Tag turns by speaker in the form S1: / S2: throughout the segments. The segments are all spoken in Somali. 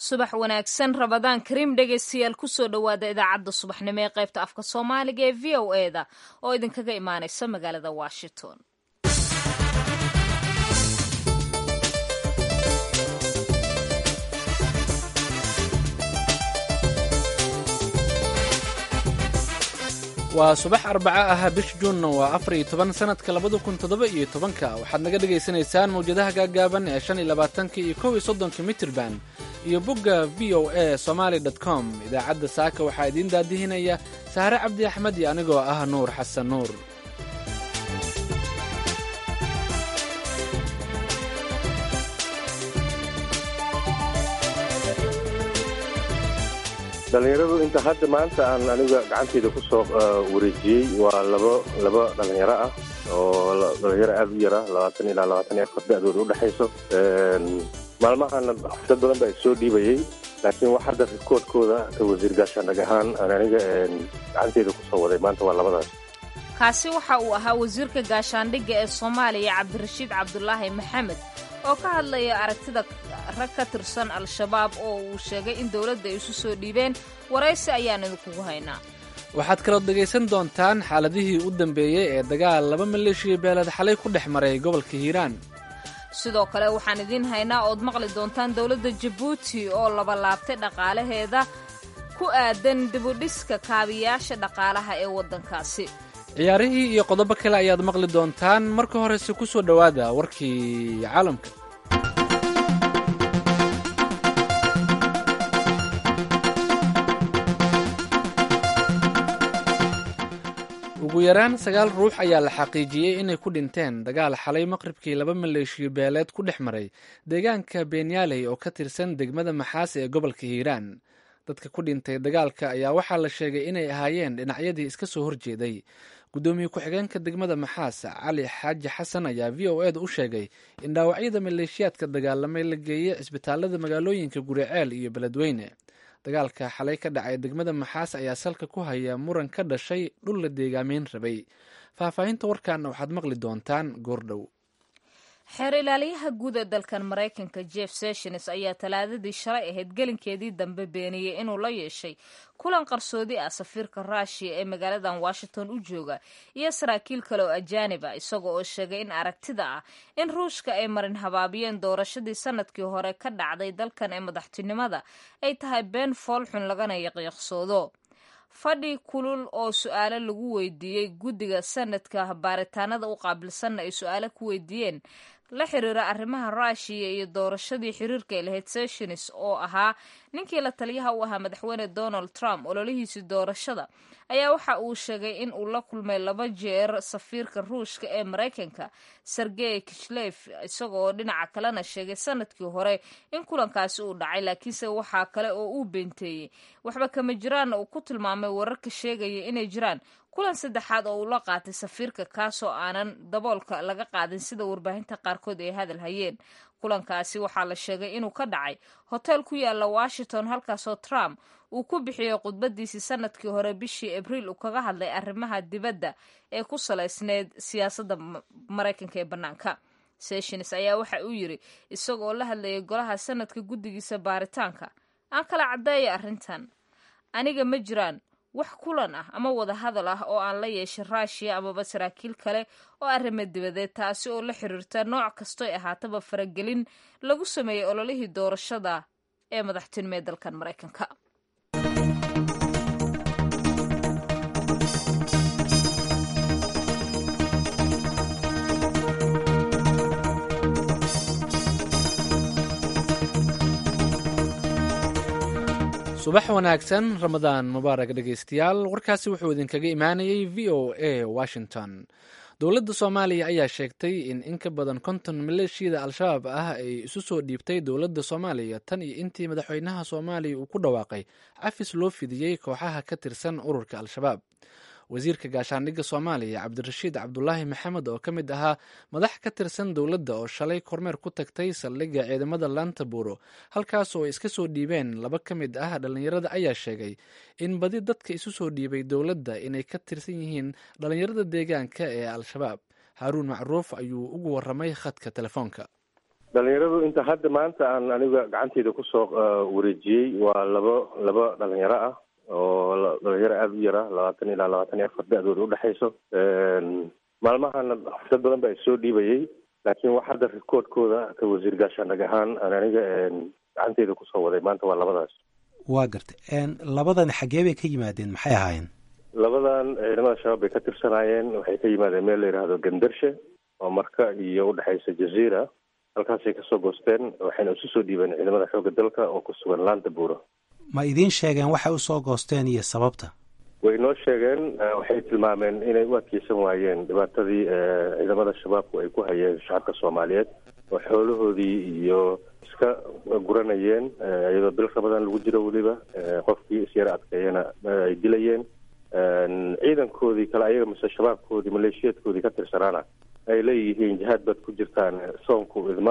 S1: subax wanaagsan rabadaan kariim dhegaystayaal kusoo dhowaada idaacadda subaxnimo ee qaybta afka soomaaliga ee v o e da oo idinkaga imaanaysa magaalada washington
S2: waa subax arbaca ah bish juunna waa afar iyo toban sanadka labada kun toddoba iyo tobanka waxaad naga dhagaysanaysaan mawjadaha gaagaaban ee shan iyo labaatanka iyo kow iyo soddonka mitirban iyo bogga v o a somaali dot com idaacadda saaka waxaa idiin daadihinaya sahre cabdi axmed iyo anigoo ah nuur xasan nuur
S3: dhallinyaradu inta hadda maanta aan aniga gacanteyda ku soo wareejiyey waa labo laba dhallinyaro ah oo dhallinyaro aada u yara labaatan ilaa labaatan iyo afar da-dooda udhexayso maalmahana dad badan baa soo dhiibayey laakiin wax hadda rikoodkooda ka wasiir gaashaandhag ahaan aan aniga gacanteyda kusoo waday maanta waa labadaas
S1: kaasi waxa uu ahaa wasiirka gaashaandhigga ee soomaaliya cabdirashiid cabdulaahi maxamed oo ka hadlaya aragtida rag ka tirsan al-shabaab oo uu sheegay in dowladda ay isu soo dhiibeen waraysi ayaan idinkugu haynaa
S2: waxaad kalood dhegaysan doontaan xaaladihii u dambeeyey ee dagaal laba maleeshiya beeled xalay ku dhex maray gobolka hiiraan
S1: sidoo kale waxaan idiin haynaa ood maqli doontaan dowladda jabuuti oo labalaabtay dhaqaalaheeda ku aadan dibudhiska kaabiyaasha dhaqaalaha ee waddankaasi
S2: ciyaarihii iyo qodobo kale ayaad maqli doontaan marka horese ku soo dhowaada warkii caalamka ugu yaraan sagaal ruux ayaa la xaqiijiyey inay ku dhinteen dagaal xalay maqribkii laba maleeshiyo beeleed ku dhex maray deegaanka benyaaley oo ka tirsan degmada maxaase ee gobolka hiiraan dadka ku dhintay dagaalka ayaa waxaa la sheegay inay ahaayeen dhinacyadii iska soo horjeeday guddoomiye ku-xigeenka degmada maxaas cali xaaji xasan ayaa v o eda u sheegay in dhaawacyada maleeshiyaadka dagaalamay la geeyey cisbitaalada magaalooyinka guriceel iyo beledweyne dagaalka xalay ka dhacay degmada maxaas ayaa salka ku haya muran ka dhashay dhul la deegaameyn rabay faahfaahinta warkaana waxaad maqli doontaan goordhow
S1: xeer ilaaliyaha guud ee dalkan maraykanka jeff sessions ayaa talaadadii shalay ahayd gelinkeedii dambe beeniyey inuu la yeeshay kulan qarsoodi ah safiirka ruushiya ee magaaladan washington u jooga iyo saraakiil kale oo ajaanib ah isaga oo sheegay in aragtida ah in ruushka ay marin habaabiyeen doorashadii sanadkii hore ka dhacday dalkan ee madaxtinimada ay tahay been foolxun lagana yaqiiqsoodo fadhi kulul oo su-aalo lagu weydiiyey guddiga sanadka baaritaanada u qaabilsanna ay su-aalo ku weydiiyeen la xiriira arrimaha ruushiya iyo doorashadii xiriirka ay lahayd sessions oo ahaa ninkii la taliyaha u ahaa madaxweyne donald trump ololihiisii doorashada ayaa waxa uu sheegay in uu la kulmay laba jeer safiirka ruushka ee maraykanka sergey kishlef isaga oo dhinaca kalena sheegay sanadkii hore in kulankaasi uu dhacay laakiinse waxaa kale oo uu beenteeyey waxba kama jiraanna uu ku tilmaamay wararka sheegaya inay jiraan kulan saddexaad oo uu la qaatay safiirka kaasoo aanan daboolka laga qaadin sida warbaahinta qaarkood ay hadal hayeen kulankaasi waxaa la sheegay inuu ka dhacay hotel ku yaala washington halkaasoo trump uu ku bixiyey khudbadiisii sanadkii hore bishii abriil uu kaga hadlay arrimaha dibadda ee ku salaysneyd siyaasadda maraykanka ee bannaanka sessions ayaa waxa uu yidri isagoo la hadlayay golaha sanadka guddigiisa baaritaanka aan kala caddeeya arrintan aniga ma jiraan wax kulan ah ama wada hadal ah oo aan la yeeshay ruushiya amaba saraakiil kale oo arrimo dibadeed taasi oo la xiriirta nooc kastoy ahaataba faragelin lagu sameeyey ololihii doorashada ee madaxtinimo ee dalkan maraykanka
S2: subax wanaagsan ramadaan mubaarak dhegaystayaal warkaasi wuxuu idinkaga imaanayay v o a washington dowladda soomaaliya ayaa sheegtay in in ka badan konton maleeshiyada al-shabaab ah ay isu soo dhiibtay dowladda soomaaliya tan iyo intii madaxweynaha soomaaliya uu ku dhawaaqay cafis loo fidiyey kooxaha ka tirsan ururka al-shabaab wasiirka gaashaandhigga soomaaliya cabdirashiid cabdulaahi maxamed oo ka mid ahaa madax ka tirsan dowladda oo shalay kormeer ku tagtay saldhigga ciidamada laanta buuro halkaas oo ay iska soo dhiibeen laba ka mid ah dhallinyarada ayaa sheegay in badi dadka isu soo dhiibay dowladda inay ka tirsan yihiin dhallinyarada deegaanka ee al-shabaab haaruun macruuf ayuu ugu waramay khadka telefoonka
S3: dhalinyaradu inta hadda maanta aan aniga gacanteyda kusoo wareejiyey waa labo laba dhalinyaro ah oo dhalinyaro aada u yara labaatan ilaa labaatan iyo afar da-dooda udhexayso maalmahana dad badan baa isoo dhiibayay laakiin wax hadda rikoodkooda ka wasiir gaashaandhag ahaan aan aniga gacanteyda kusoo waday maanta waa labadaas
S4: waa gartay labadan xaggee bay ka yimaadeen maxay ahaayeen
S3: labadan ciidamada shabaab bay ka tirsanaayeen waxay ka yimaadeen meel la yidhaahdo gandarshe oo marka iyo udhexaysa jaziira halkaasay kasoo goosteen waxayna isu soo dhiibeen ciidamada xoogga dalka oo ku sugan laanta buuro
S4: ma idiin sheegeen waxay usoo goosteen iyo sababta
S3: way noo sheegeen waxay tilmaameen inay u adkeysan waayeen dhibaatadii ciidamada shabaabku ay ku hayeen shacabka soomaaliyeed oo xoolahoodii iyo iska guranayeen iyadoo bilka badan lagu jiro weliba qofkii isyara adkeeyana ay dilayeen ciidankoodii kale ayaga mise shabaabkoodii maleeshiyaedkoodii ka tirsanaana ay leeyihiin jihaad baad ku jirtaan soonku idma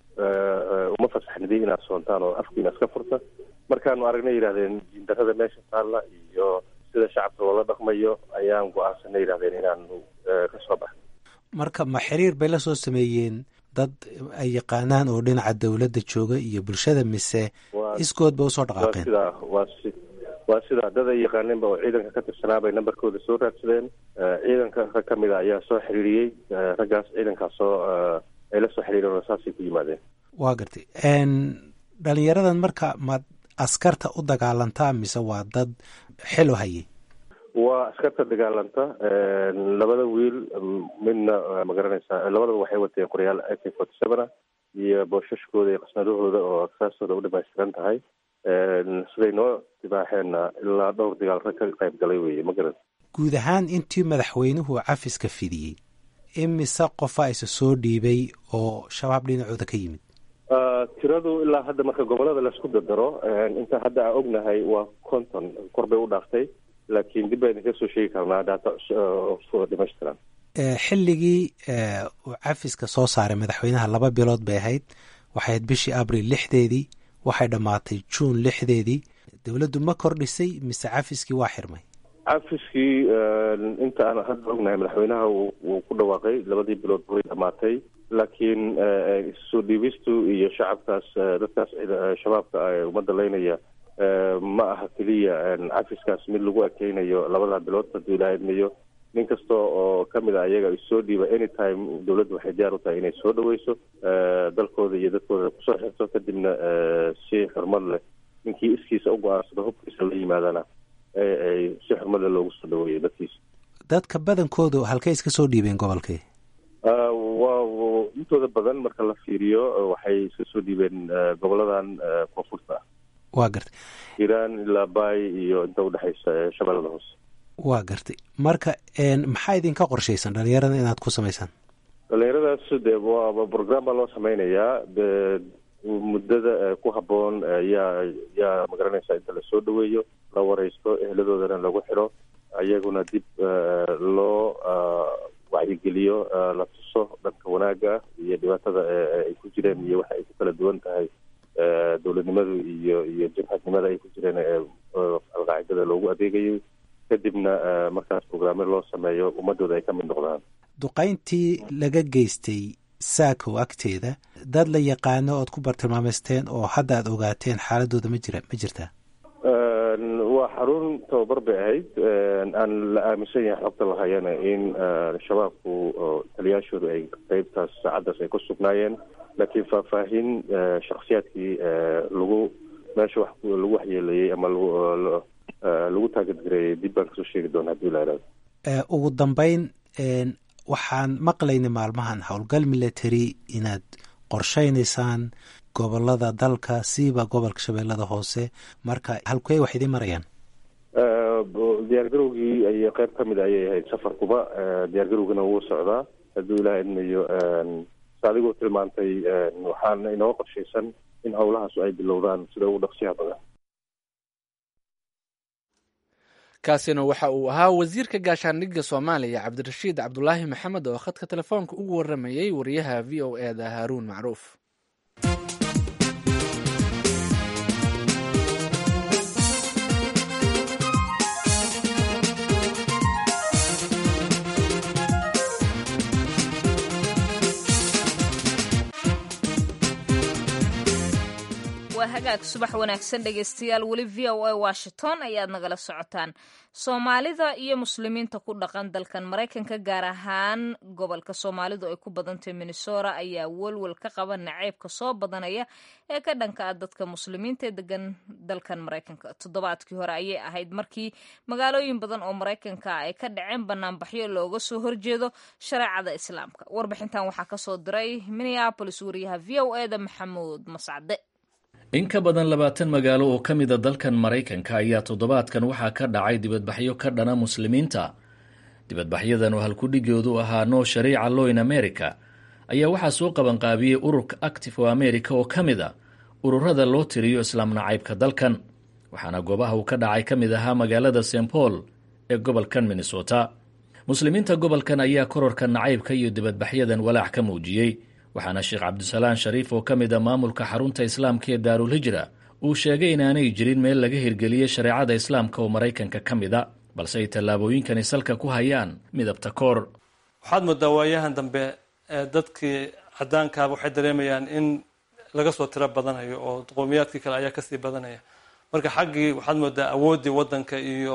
S3: uma fasaxnidin inaad soontaan oo afkiina iska furta markaanu aragnay yidhahdeen jindarada meesha taalla iyo sida shacabka loola dhaqmayo ayaan go-aansanay yidhahdeen inaanu ka soo baxno
S4: marka ma xiriir bay la soo sameeyeen dad ay yaqaanaan oo dhinaca dawladda jooga iyo bulshada mise iskood ba usoo dhaqaaqeen
S3: sidaa waa si waa sidaa dad ay yaqaaneenba oo ciidanka ka tirsanaa bay nambarkooda soo raadsadeen ciidanka rag ka mid a ayaa soo xiriiriyey raggaas ciidankaas soo ay la soo xiriireen oo saasay ku yimaadeen
S4: waa gartay dhalinyaradan marka ma askarta u dagaalantaa mise waa dad xilo hayay
S3: waa askarta dagaalanta labada wiil midna ma garanaysaa labadaba waxay wateen qoryaal a k forty seven ah iyo boosashkooda iyo qasnadahooda oo aksaastooda u dhamaystiran tahay siday noo dibaaxeenna ilaa dhowr dagaal rag ka qayb galay weye ma garan
S4: guud ahaan intii madaxweynuhu cafiska fidiyey imise qofa isa soo dhiibay oo shabaab dhinacooda ka yimid
S3: tiradu ilaa hadda marka gobolada laisku dardaro inta hadda aan ognahay waa conton kor bay u dhaaftay laakiin dib baa idinka soo sheegi karnaa data dhamaystiran
S4: xilligii uu cafiska soo saaray madaxweynaha laba bilood bay ahayd waxay ahayd bishii abril lixdeedii waxay dhammaatay juun lixdeedii dowladdu ma kordhisay mise cafiskii waa xirmay
S3: cafiskii inta aan hadda ognahay madaxweynaha wuu ku dhawaaqay labadii bilood way dhamaatay laakiin soo dhiibistu iyo shacabkaas dadkaas shabaabka ummadda leynaya ma aha keliya cafiskaas mid lagu ekeynayo labada bilood haduu ilaa idmayo nin kasta oo kamid a ayaga soo dhiiba anytime dowladda waxay diyaar u tahay inay soo dhaweyso dalkooda iyo dadkooda kusoo xirto kadibna si xurmad leh ninkii iskiisa u go-aansado hubkiisa la yimaadana ay si xurmad leh loogu soo dhaweeyo dadkiisa
S4: dadka badankoodu halkay iska soo dhiibeen gobolkii
S3: waa intooda badan marka la fiiriyo waxay iska soo dhiibeen goboladan koonfurta ah
S4: waa gartay
S3: hiiraan ilaa baay iyo inta udhexaysa shabeellada hoose
S4: waa gartay marka maxaa idinka qorshaysan dhalinyarada inaad ku samaysaan
S3: dhalinyaradaas de waa program baa loo sameynayaa de muddada ku habboon yaa yaa magaranaysa inta lasoo dhaweeyo la wareysto eheladoodana lagu xiro ayaguna dib loo wacyigeliyo la tuso dhanka wanaagga iyo dhibaatada ay ku jireen iyo waxa ay ku kala duwan tahay dowladnimadu iyo iyo jabhadnimada ay ku jireen alqaacidada loogu adeegayo kadibna markaas programme loo sameeyo ummadooda ay ka mid noqdaan
S4: duqayntii laga geystay saakow agteeda dad la yaqaano ood ku bartilmaameysteen oo hadda aad ogaateen xaaladooda ma jira ma jirtaa
S3: waa xarun tababar bay ahayd aan la aaminsan yahay xogta lahayana in shabaabku taliyaashoodu ay qeybtaas saacaddaas ay ku sugnaayeen laakiin faahfaahin shaksiyaadkii lagu meesha wax lagu waxyeeleeyey ama lagu taagadgareeyey dib baan kasoo sheegi doona hadii la ihahdo
S4: ugu dambeyn waxaan maqlaynay maalmahan howlgal military inaad qorshaynaysaan gobolada dalka siiba gobolka shabeellada hoose marka halkey wax idiin marayaan
S3: diyaargarowgii ay qeyb ka mid ayay ahayd safarkuba diyaargarowgana wuu socdaa hadduu ilaah idmayo sa adigoo tilmaantay waxaana inoo qorshaysan in howlahaasu ay bilowdaan sida ugu dhaqsiyaha badan
S2: kaasina waxa uu ahaa wasiirka gaashaandhigga soomaaliya cabdirashiid cabdulaahi maxamed oo khadka telefoonka ugu waramayey wariyaha v o e da haaruun macruuf
S1: waa hagaag subax wanaagsan dhegaystayaal weli v o a washington ayaad nagala socotaan soomaalida iyo muslimiinta ku dhaqan dalkan maraykanka gaar ahaan gobolka soomaalidu ay ku badantay minnesota ayaa welwel ka qaba naceybka soo badanaya ee ka dhanka ah dadka muslimiinta ee degan dalkan maraykanka toddobaadkii hore ayay ahayd markii magaalooyin badan oo maraykanka ay ka dhaceen banaanbaxyo looga soo horjeedo shareecada islaamka warbixintan waxaa kasoo diray minneabolis wariyaha v o eda maxamuud mascade
S5: in ka badan labaatan magaalo oo ka mida dalkan maraykanka ayaa toddobaadkan waxaa ka dhacay dibadbaxyo ka dhana muslimiinta dibadbaxyadan oo halkudhigoodu ahaa no shariica law in america ayaa waxaa soo qabanqaabiyey ururka active o america oo ka mid a ururada loo tiriyo islaam nacaybka dalkan waxaana goobaha uu ka dhacay ka mid ahaa magaalada st paul ee gobolkan minnesota muslimiinta gobolkan ayaa kororka nacaybka iyo dibadbaxyadan walaac ka muujiyey waxaana sheekh cabdisalaan shariif oo ka mid a maamulka xarunta islaamka ee daarulhijra uu sheegay inaanay jirin meel laga hirgeliyey shareecada islaamka oo maraykanka ka mid a balse ay tallaabooyinkani salka ku hayaan midabta koor
S6: waxaad moodaa waayahan dambe dadkii cadaankaaba waxay dareemayaan in laga soo tiro badanayo oo qowmiyaadkii kale ayaa kasii badanaya marka xaggii waxaad moodaa awooddii wadanka iyo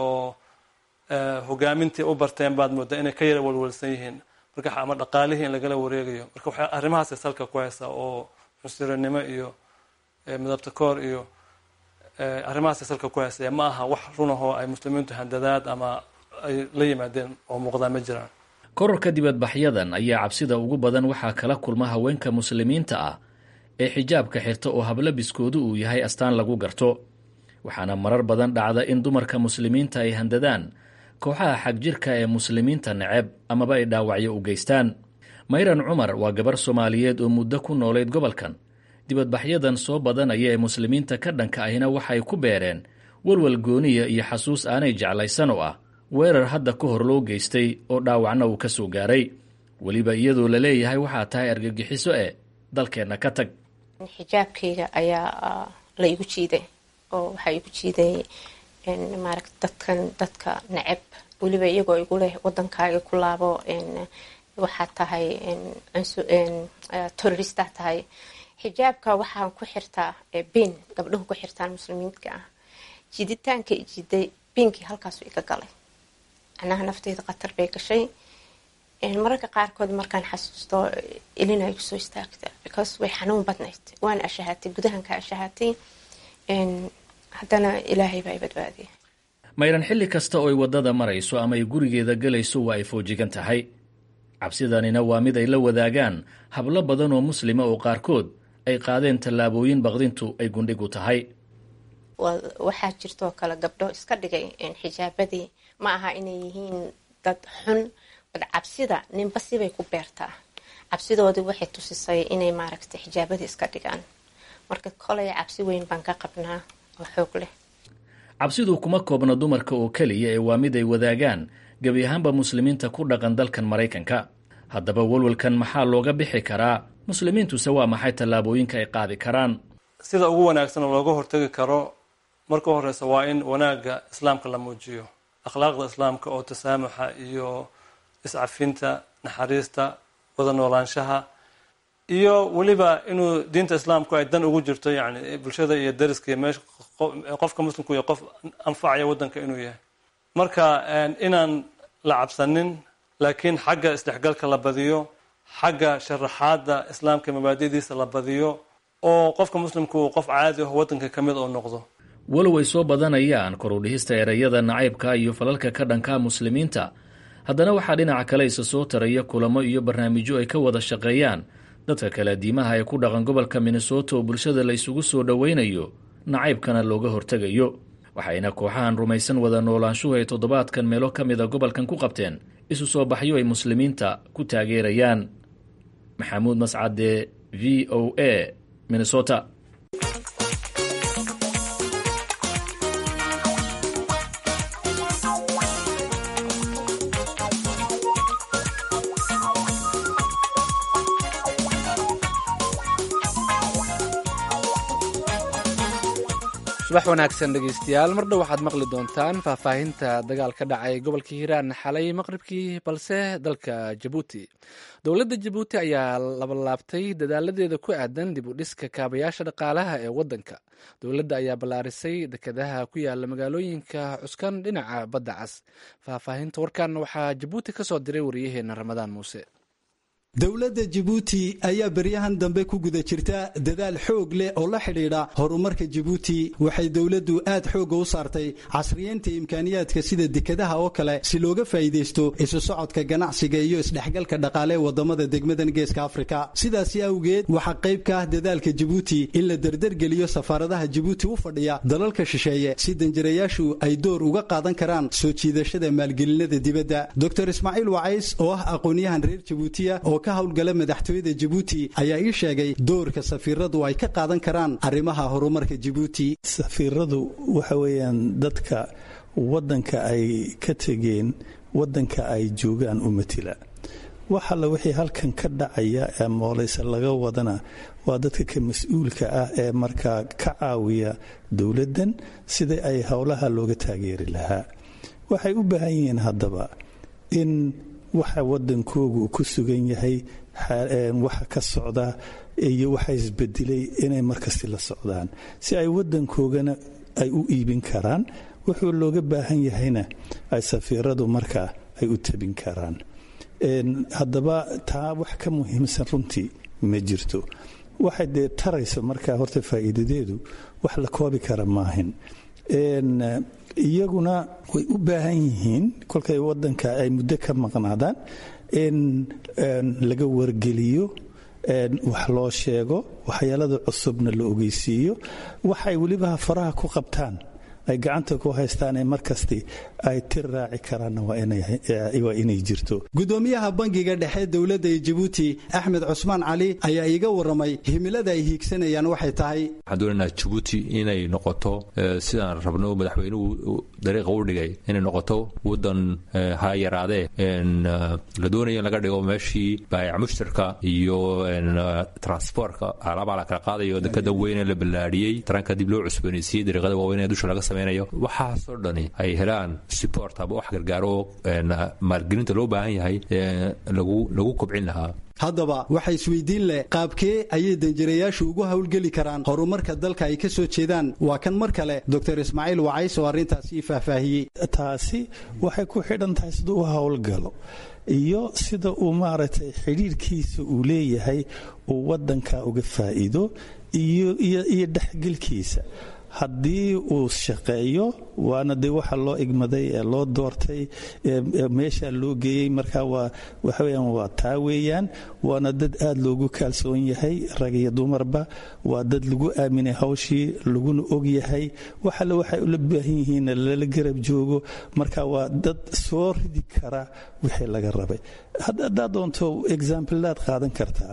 S6: hogaamintii u barteen baad moodaa inay ka yara walwalsan yihiin marka ama dhaqaalihii in lagala wareegayo marka waxay arrimahaasay salka ku haysaa oo cunsurinimo iyo midabta koor iyo arrimahaasay salka ku haysaya ma aha wax runahoo ay muslimiintu handadaad ama ay la yimaadeen oo muuqdaa ma jiraan
S5: kororka dibadbaxyadan ayaa cabsida ugu badan waxaa kala kulma haweenka muslimiinta ah ee xijaabka xirta oo hablabiskoodu uu yahay astaan lagu garto waxaana marar badan dhacda in dumarka muslimiinta ay handadaan kooxaha xagjirka ee muslimiinta neceb amaba ay dhaawacyo u geystaan mayran cumar waa gabar soomaaliyeed oo muddo ku noolayd gobolkan dibadbaxyadan soo badanaya ee muslimiinta ka dhanka ahina waxay ku beereen walwal gooniya iyo xasuus aanay jeclaysan oo ah weerar hadda ka hor loo geystay oo dhaawacna uu ka soo gaaray weliba iyadoo la leeyahay waxaa tahay argagixiso e dalkeenna ka tag
S7: xijaabkayga ayaa la igu jiiday oo waxaa igu jiiday maaragta dadkan dadka neceb weliba iyagoo igu leh wadankaaga ku laabo waxaad tahay terroristaa tahay xijaabka waxaan ku xirtaa bin gabdhahu ku xirtaan muslimiinka ah jiditaanka jiday binkii halkaasu iga galay anaha nafteeda khatar bay gashay mararka qaarkood markaan xasuusto ilina igu soo istaagta because way xanuun badnayd waan ashahaatay gudahan ka ashahaatay haddana ilaahay baa i badbaadiya
S5: mayran xilli kasta oo ay waddada marayso ama ay gurigeeda gelayso waa ay foojigan tahay cabsidanina waa mid ay la wadaagaan hablo badan oo muslima oo qaarkood ay qaadeen tallaabooyin baqdintu ay gundhig u tahay
S7: waxaa jirtoo kale gabdho iska dhigay xijaabadii ma aha inay yihiin dad xun bad cabsida ninba sibay ku beertaa cabsidoodii waxay tusisay inay maaragtay xijaabadii iska dhigaan marka kolay cabsi weyn baan ka qabnaa oo xoog leh
S5: cabsidu kuma koobna dumarka oo keliya ee waa mid ay wadaagaan gebi ahaanba muslimiinta ku dhaqan dalkan maraykanka haddaba walwalkan maxaa looga bixi karaa muslimiintuse waa maxay tallaabooyinka ay qaadi karaan
S6: sida ugu wanaagsan oo looga hortagi karo marka horeysa waa in wanaagga islaamka la muujiyo akhlaaqda islaamka oo tasaamuxa iyo iscafinta naxariista wada noolaanshaha iyo weliba inuu diinta islaamku ay dan ugu jirto yani bulshada iyo dariska iyo meesha qofka muslimku iyo qof anfacaya wadanka inuu yahay marka inaan la cabsanin laakiin xagga isdhexgalka la badiyo xagga sharaxaada islaamka mabaadidiisa la badiyo oo qofka muslimku uu qof caadi ah wadanka ka mid oo noqdo
S5: walow ay soo badanayaan korudhihista ereyada nacaybka iyo falalka ka dhanka muslimiinta haddana waxaa dhinaca kale isa soo taraya kulamo iyo barnaamijyo ay ka wada shaqeeyaan dadka kale diimaha ee ku dhaqan gobolka minnesota oo bulshada la isugu soo dhoweynayo nacaybkana looga hortegayo waxayna kooxahan rumaysan wada noolaanshuhu ay toddobaadkan meelo ka mida gobolkan ku qabteen isu soo baxyo ay muslimiinta ku taageerayaan maxamuud mascade v o a minnesota
S2: subax wanaagsan dhegeystayaal mar dhow waxaad maqli doontaan faahfaahinta dagaal ka dhacay gobolka hiiraan xalay maqribkii balse dalka jabuuti dowladda jabuuti ayaa labalaabtay dadaaladeeda ku aadan dib u dhiska kaabayaasha dhaqaalaha ee waddanka dowladda ayaa ballaarisay dekedaha ku yaala magaalooyinka cuskan dhinaca badda cas faahfaahinta warkan waxaa jabuuti ka soo diray waryaheena ramadaan muuse
S8: dowladda jabuuti ayaa beryahan dambe ku guda jirta dadaal xoog leh oo la xidhiidha horumarka jabuuti waxay dowladdu aad xoogga u saartay casriyeynta imkaaniyaadka sida dekadaha oo kale si looga faa'iidaysto isu socodka ganacsiga iyo isdhexgalka dhaqaale ee waddamada degmadan geeska afrika sidaasi awgeed waxaa qayb ka ah dadaalka jabuuti in la derdergeliyo safaaradaha jabuuti u fadhiya dalalka shisheeye si danjirayaashu ay door uga qaadan karaan soo jiidashada maalgelinada dibadda dor ismaaciil wacays oo ah aqoonyahan reer jabuutiya oo ka howlgala madaxtooyada jabuuti ayaa ii sheegay doorka safiiradu ay ka qaadan karaan arrimaha horumarka jabuuti
S9: safiiradu waxa weeyaan dadka waddanka ay ka tegeen waddanka ay joogaan u matila wax alla wixii halkan ka dhacaya ee mooleysa laga wadana waa dadka ka mas-uulka ah ee markaa ka caawiya dowladdan sidai ay howlaha looga taageeri lahaa waxay u baahan yihiin haddaba in waxa waddankoogu ku sugan yahay waxa ka socda iyo waxa isbedelay inay markasti la socdaan si ay waddankoogana ay u iibin karaan wuxuu looga baahan yahayna ay safiiradu markaa ay u tabin karaan haddaba taa wax ka muhiimsan runtii ma jirto waxay dee tarayso markaa horta faa'iidadeedu wax la koobi kara maahin iyaguna way u baahan yihiin kolkay waddanka ay muddo ka maqnaadaan in laga wargeliyo wax loo sheego waxyaalada cusubna la ogeysiiyo waxay weliba faraha ku qabtaan ay gacanta ku haystaan ee markasti ay tir raaci karaanna waa inay jirto
S8: gudoomiyaha bangiga dhexe dowladda ee jabuuti axmed cusmaan cali ayaa iiga warramay himilada ay hiigsanayaan waxay tahay
S10: waxaan doonaynaa jabuuti inay noqoto sidaan rabno madaxweynuhu dariiqa u dhigay inay noqoto waddan ha yaraadee la doonaya in laga dhigo meeshii baayac mushtarka iyo transportka alaabaa la kala qaadayo dekada weyne la ballaadhiyey taranka dib loo cusboonaysiiyey dariiqada waaweyn ee dusha laga waxaasoo dhani ay helaan support ama wax gargaaro maalgelinta loo baahan yahay lagu kobcin lahaa
S8: haddaba waxa isweydiin leh qaabkee ayay danjirayaashu ugu howlgeli karaan horumarka dalka ay ka soo jeedaan waa kan mar kale doctor ismaaciil wacays oo arrintaasi faahfaahiyey
S9: taasi waxay ku xidhan tahay sida u howlgalo iyo sida uu maaragtay xidhiirkiisa uu leeyahay uu waddanka uga faa'iido iyo dhexgelkiisa haddii uu shaqeeyo waana dee waxa loo igmaday ee loo doortay meesha loo geeyey marka waa waxaweyaan waa taa weeyaan waana dad aad loogu kaalsoon yahay rag iyo dumarba waa dad lagu aaminay hawshii laguna og yahay waxale waxay ula baahan yihiin lala garab joogo marka waa dad soo ridi kara wixii laga rabay haddaad doonto examplaad qaadan kartaa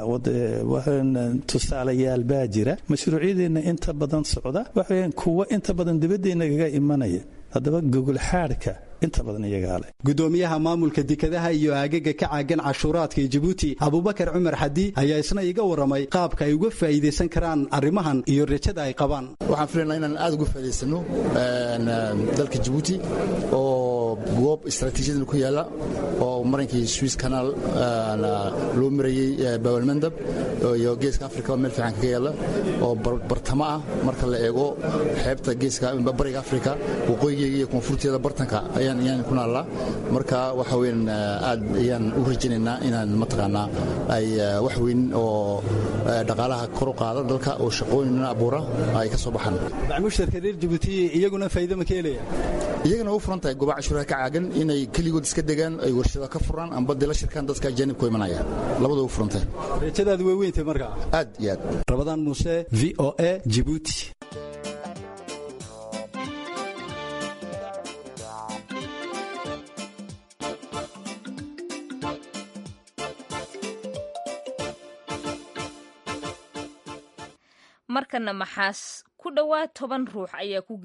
S9: tusaalayaal baa jira mashruucyadeenna inta badan socda waxaweyaan kuwa inta badan dibadeenna kaga imanaya haddaba gogol xaadhka inta badan iyagaa leh
S8: gudoomiyaha maamulka dekadaha iyo aagaga ka caagan cashuuraadka ee jabuuti abubakar cumar xadi ayaa isna iga warramay qaabka ay uga faa'iidaysan karaan arrimahan iyo rajada ay qabaan
S11: waxaan filaynaa inaan aad uga faa'idaysano dalka jabuuti oo goob istaraatiijiyadan ku yaalla oo marankii swiss canal loo marayey bawalmandab iyo geeska africa oo meel fiican kaga yaalla oo bartamo ah marka la eego xeebta geeska bariga africa waqooyigeega iyo koonfurteeda bartanka ayaan ku naallaa marka waxa weyn aad ayaan u rajaynaynaa inaan mataqaanaa ay wax weyn oo dhaqaalaha kor u qaada dalka oo shaqooyinna abuura ay ka soo baxaan
S8: mushtarka reer jabuuti iyaguna faa'iido ma ka helaya
S11: iyagana u furan tahay gobaca cashuuraha ka caagan inay keligood iska degaan ay warshada ka furaan amba dila shirkaan dadka ajaanibku imanaya labada u furan tahay
S8: rajadaadu way weyntay markaa
S11: aad iyo aad
S8: rabadaan muuse v o a jibuuti
S1: markana maxaas ku dhowaad toban ruux ayaa ku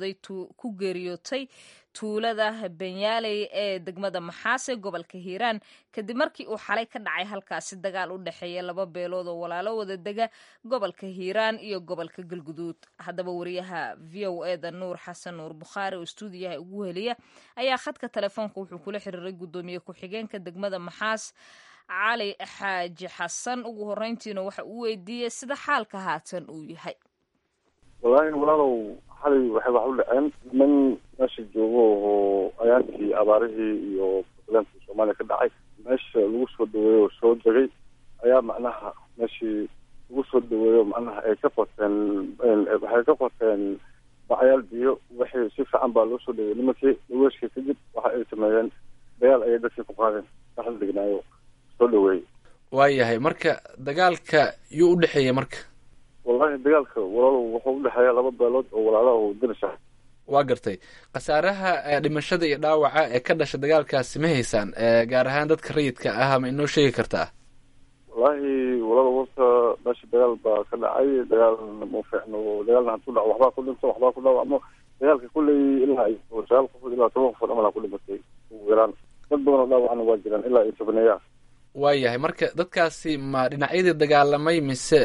S1: geeriyootay tuulada benyaaley ee degmada maxaas ee gobolka hiiraan kadib markii uu xalay ka dhacay halkaasi dagaal u dhexeeya laba beelood oo walaalo wada dega gobolka hiiraan iyo gobolka galguduud haddaba wariyaha v o e da nuur xasan nuur bukhaari oo stuudiyaha ugu heliya ayaa khadka telefoonka wuxuu kula xiriiray guddoomiye ku-xigeenka degmada maxaas cali xaaji xasan ugu horeyntiina waxa uu weydiiyey sida xaalka haatan uu yahay
S3: wallaahi walaalow xalay waxay wax u dhaceen niman meesha joogo oo ayaankii abaarihii iyo buntlandkii soomaaliya ka dhacay meesha lagu soo dhaweeyo oo soo degay ayaa macnaha meeshii lagu soo dhaweeyo macnaha ay ka qoteen waxay ka qoteen bacyaal biyo wixii si fiican baa loo soo dhaweeyey nimankii dhaweeshkii kadib waxa ay sameeyeen dagaal ayay dadkii ku qaadeen dhaxal degnaayo soo dhaweeyey
S2: waayahay marka dagaalka yuu u dhexeeyey marka
S3: wallahi dagaalka walaalow wuxuu udhexeeya laba beelood oo walaalaha oo dirisha
S2: waa gartay khasaaraha dhimashada iyo dhaawaca ee ka dhasha dagaalkaasi ma haysaan gaar ahaan dadka rayidka ah ma inoo sheegi kartaa
S3: wallahi walaalow horta meesha dagaal baa ka dhacay dagaalna ma fiicno dagaalna haduu dhaco waxbaa ku dhinto waxbaa ku dhaawacmo dagaalka kulley ilaa iyo sagaal qofood ilaa toban qofood amalaa ku dhimatay ugu yaraan dad badan oo dhaawacna waa jiraan ilaa iyo tobaneeya
S2: waayahay marka dadkaasi ma dhinacyadii dagaalamay mise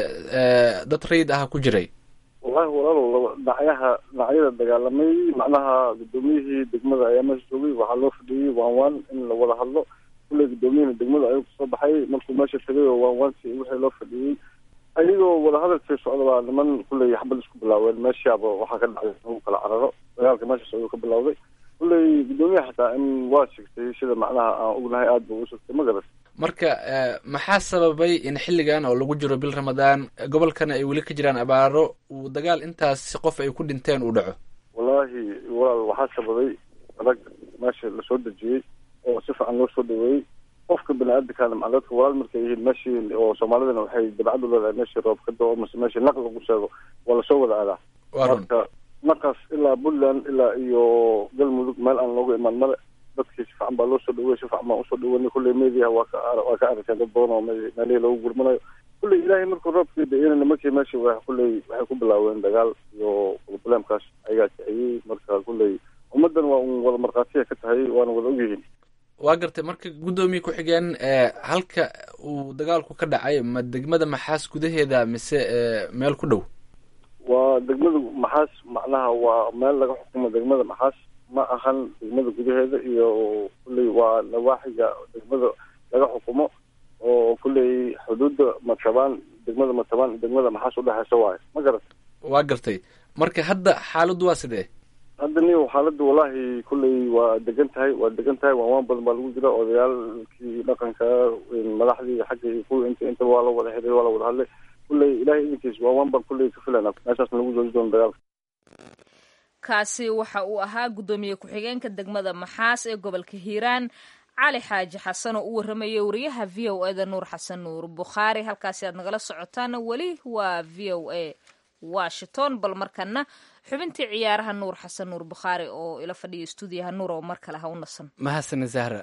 S2: dad rayid ah ku jiray
S3: wallahi walaalow laba dhinacyaha dhinacyada dagaalamay macnaha guddoomiyihii degmada ayaa meesha joogay waxaa loo fadhiyey waan waan in la wada hadlo kulley guddoomiyihina degmada ayuu kasoo baxay markuu meesha tegay oo waan waantii wixii loo fadhiyey ayagoo wadahadalkii socda baa niman kulley xabad isku bilaaween meeshaaba waxaa ka dhacday lagu kala cararo dagaalka meeshaas ayuu ka bilawday kulley guddoomiyaha xataa in waa sigtay sida macnaha aan ognahay aada buu usugtay ma garat
S2: marka maxaa sababay in xilligan oo lagu jiro bil ramadaan gobolkana ay weli ka jiraan abaaro uu dagaal intaas qof ay ku dhinteen uu dhaco
S3: wallaahi walaal waxaa sababay adag meesha lasoo dejiyey oo si fiican loo soo dhaweeyey qofka bani aadamkaana macna dadka walaal markay yihiin meeshii oo soomaalidana waxay dabcad u leedahay meeshii roob ka dao mase meeshii naq lagu sheego waa lasoo wada aadaa marka naqaas ilaa puntland ilaa iyo galmudug meel aan loogu imaan male dadkii si fiican baa loo soo dhawey si fiican baan usoo dhaweynay kulley meediaha waa ka waa ka aragteen dad badan oo meelihii loogu gurmanayo kulley ilaahay markuu roobkii da-ina nimankii meesha wa kulley waxay ku bilaaween dagaal iyo problemkaas ayagaa kiciyey marka kulley ummaddan waa un wada markhaatiya ka tahay waana wada ogyihiin
S2: waa gartay marka guddoomiye ku-xigeen halka uu dagaalku ka dhacay ma degmada maxaas gudaheeda mise meel ku dhow
S3: waa degmada maxaas macnaha waa meel laga xukumo degmada maxaas ma ahan degmada gudaheeda iyo kulley waa nawaaxiga degmada laga xukumo oo kulley xuduudda matabaan degmada matabaan degmada maxaas udhexeysa waayo ma garata
S2: waa gartay marka hadda xaaladdu waa sidee
S3: hadda niyo xaaladda wallahi kulley waa degan tahay waa degan tahay waanwaan badan baa lagu jira odayaalkii dhaqanka madaxdii xagga iyo kuwii inta intaba waa la wada xiriir waa la wada hadlay kulley ilahay idinkiis waanwaan baan kulley ka filana meeshaasna lagu jooji doono dagaalka
S1: kaasi waxa uu ahaa guddoomiye ku-xigeenka degmada maxaas ee gobolka hiiraan cali xaaji xasan oo u warramayay wariyaha v o e da nuur xasan nuur bukhaari halkaasi aad nagala socotaana weli waa v o a washington bal markana xubintii ciyaaraha nuur xasan nuur bukhaari oo ila fadhiya stuudiyaha nuur oo mar kale ha u nasan
S2: mahadsane zahra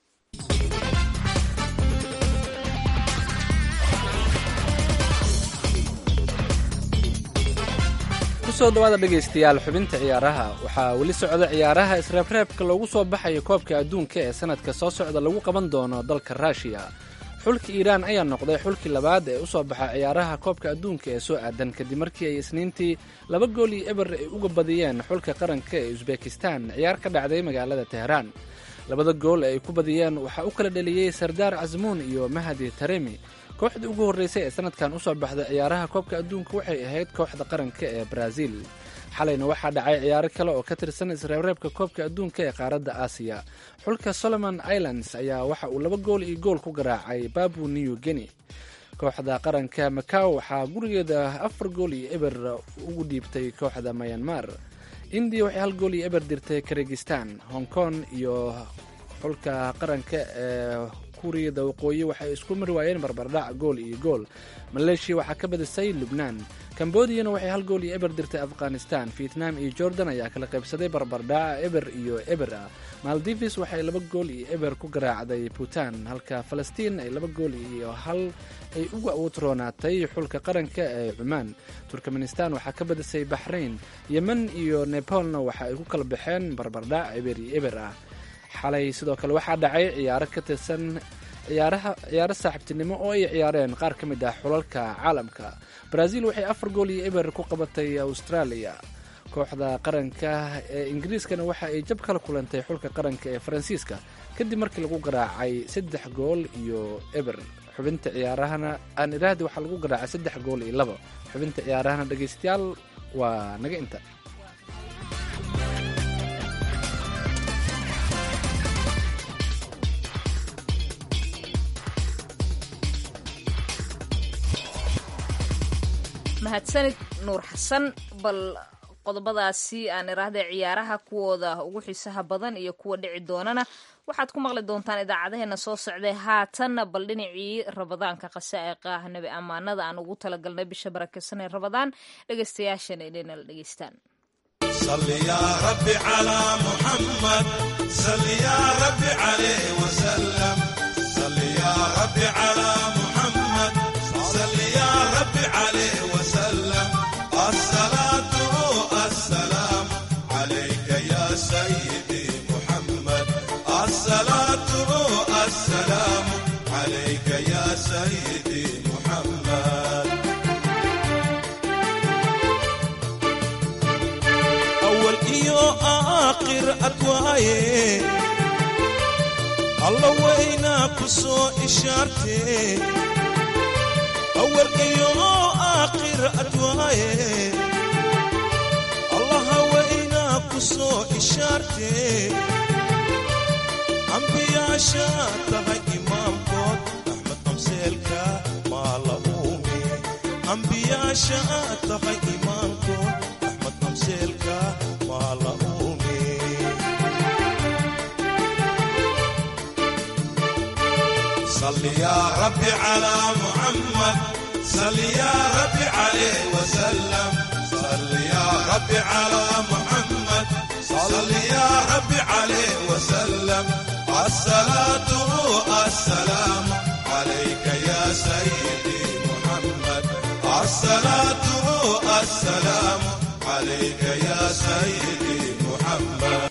S2: kusoo dhawaada dhegaystayaal xubinta ciyaaraha waxaa weli socda ciyaaraha isreebreebka loogu soo baxayo koobka adduunka ee sanadka soo socda lagu qaban doono dalka ruushiya xulka iiraan ayaa noqday xulkii labaad ee u soo baxa ciyaaraha koobka adduunka ee soo aadan kadib markii ay isniintii laba gool iyo eber ay uga badiyeen xulka qaranka ee usbekistan ciyaar ka dhacday magaalada teheraan labada gool ee ay ku badiyeen waxaa u kala dheliyey sardaar casmuun iyo mahadi taremi kooxdii ugu horreysay ee sanadkan u soo baxda ciyaaraha koobka adduunka waxay ahayd kooxda qaranka ee baraaziil xalayna waxaa dhacay ciyaaro kale oo ka tirsan isreebreebka koobka adduunka ee qaaradda aasiya xulka solomon islands ayaa waxa uu laba gool iyo gool ku garaacay babu new guinea kooxda qaranka macaw waxaa gurigeeda afar gool iyo eber ugu dhiibtay kooxda mayanmar indiya waxay hal gool iyo eber dirtay kirgistan hong kong iyo xulka qaranka ee kuuriyada waqooyi waxay isku mari waayeen barbardhac gool iyo gool maleeshiya waxaa ka badisay lubnaan kambodiyana waxay hal gool iyo eber dirtay afghanistan vietnam iyo jordan ayaa kala qaybsaday barbardhaca eber iyo eber ah maldivis waxay laba gool iyo eber ku garaacday puntland halka falastiin ay laba gool iyo hal ay uga utroonaatay xulka qaranka ee cumaan turkmenistan waxaa ka badisay baxrain yemen iyo nepalna waxa ay ku kala baxeen barbardhac eber iyo eber ah xalay sidoo kale waxaa dhacay ciyaaro ka tirsan ciyaaraha ciyaaro saaxiibtinimo oo ay ciyaareen qaar ka mid ah xulalka caalamka brazil waxay afar gool iyo eber ku qabatay australia kooxda qaranka ee ingiriiskana waxa ay jab kala kulantay xulka qaranka ee faransiiska kadib markii lagu garaacay saddex gool iyo eber xubinta ciyaarahana aan iraahdi waxaa lagu garaacay saddex gool iyo labo xubinta ciyaarahana dhegaystayaal waa naga inta
S1: mahadsanid nuur xasan bal qodobadaasi aan iraahda ciyaaraha kuwooda ugu xiisaha badan iyo kuwa dhici doonana waxaad ku maqli doontaan idaacadaheena soo socday haatanna bal dhinacii rabadaanka qasaa'iqah nabi ammaanada aan ugu talagalnay bisha barakeysan ee rabadaan dhegaystayaashana inayna la dhegaystaan
S12: صل يا رب على محمد صل يا رب عليه وسلم صل يا رب على محمد صل يا رب عليه وسلم الصلاة السلام عليك يا سيدي محمد الصلاة السلام عليك يا سيدي محمد أول إيو آخر أدواي الله وينا كسو إشارتي أول إيو آخر أدواي الله وينا كسو إشارتي أنبياء شاتها إمام كود أحمد أمسيلكا ما لهومي أنبياء شاتها إمام كود أحمد أمسيلكا ما لهومي صل يا ربي على محمد صل يا ربي عليه وسلم صل يا ربي على محمد صل يا ربي عليه وسلم الصلاة السلام عليك يا سيدي محمد الصلاة السلام عليك يا سيدي محمد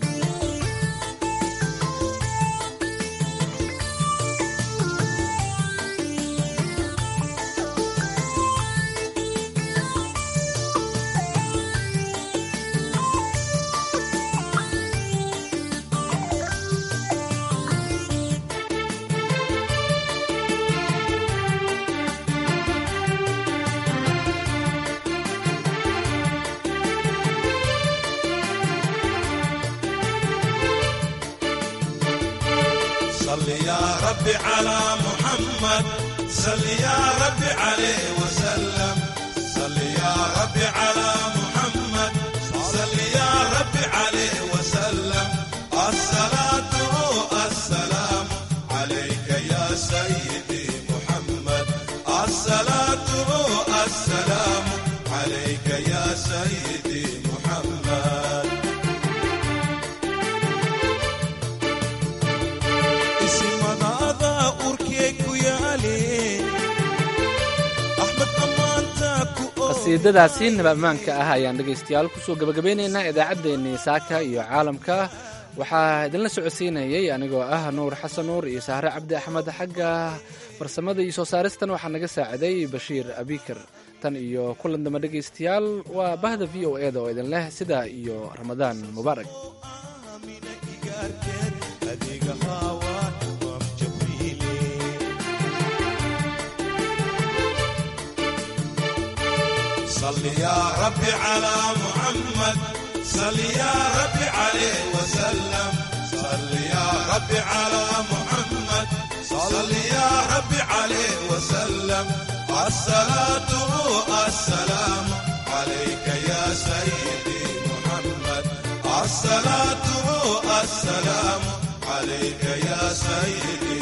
S12: صل يا ربي على محمد صل يا ربي عليه وسلم صل يا ربي على محمد صل يا ربي عليه وسلم الصلاة السلام عليك يا سيدي محمد الصلاة السلام عليك يا سيدي محمد isimadaada urkee ku yaale axmed ammaanta ku
S2: qasiidadaasi nabamaanka ah ayaan dhegaystayaal kusoo gabagabeynaynaa idaacaddeenii saaka iyo caalamka waxaa idinla socodsiinayay anigoo ah nuur xasan nuur iyo sahre cabdi axmed xagga farsamada iyo soo saaristan waxaa naga saaciday bashiir abikar tan iyo kulan damba dhegaystayaal waa bahda v o eda oo idin leh sidaa iyo ramadaan mubaarak
S12: adiga haawaan imaam jabriile صل يا ربي على محمد صل يا ربي عليه وسلم صل يا ربي على محمد صل يا ربي عليه وسلم الصلاة السلام عليك يا سيدي محمد الصلاة السلام عليك يا سيدي